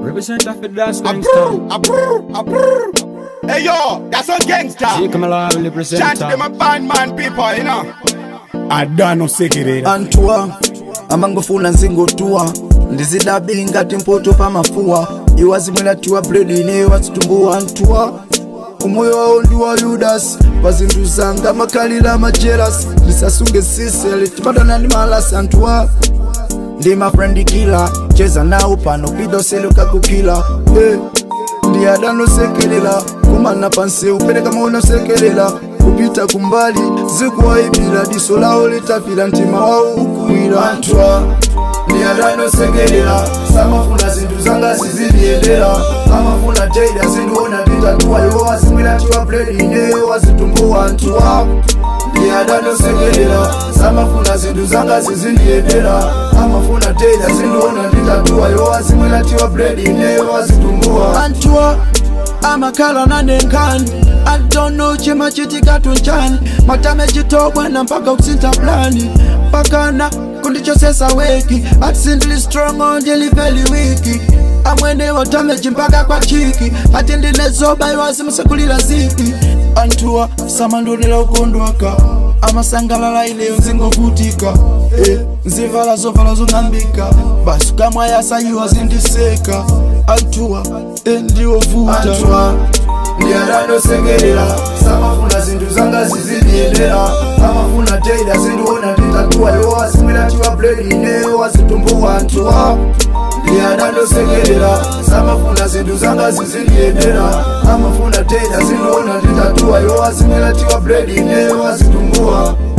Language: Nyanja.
Represent of the dance gangsta. Approve, approve, approve. Hey yo, that's a gangster. See come along, Chant represent. them a band man people, you know. Adano sekirira. antwa amangofuna nzingotua ndizidabili ngati mpoto pa mafuwa iwazimwelatiwa bredi ineyo wazitumbuwa antwa umoyo wawo ndi wa yudasi pa zinthu zanga makhalira majelas ndisasunge sisele timadana ndi malasi antwa ndi mafrendi kila cheza nawo pano pidosele kakukila hey. ndi adanosekelela kumana pansi upereka maona sekelela kupita kumbali zikuwaibira diso lawo litapira mtima wawo ukuwira antwa ndi adanosekelela samafuna zinthu zanga ziziliyendera amafuna teida zindiona nditatuwa iwo wazimwiratiwa bredi ineyo wazitumbuwa antwa ndi adanosekelela samafuna zinthu zanga zizindiyendera amafuna teida zindiona nditatuwa iwo wazimwiratiwa bredi ineyo wazitumbuwa antwa amakhala nanenkani antono chimachitika tunchani matame chitobwana mpaka kusinta plani pakana kundichosesa weki atisindili strong ndili veli wiki amwene watameji mpaka kwa chiki ati ndinezoba iwazimusekulira ziki anthuwa samandonera ukondwaka amasangalala ileyo nzingovutika eh, nzivala zovala zong'ambika basi kamwa yasayiwa zindiseka anthuwa eh, ndiwovuta anthuwa ndiyadanosekerera samafuna zinthu zanga zizindiyendera amafuna teida zindiona nditatuwa iwo wazimwiratiwa bredi ineyo wazitumbuwa anthuwa ndiyadanosekerera samafuna zinthu zanga zizindiyendera amafuna teida zindiona nditatuwa iwo wazimwiratiwa bredi ineyo wazitumbuwa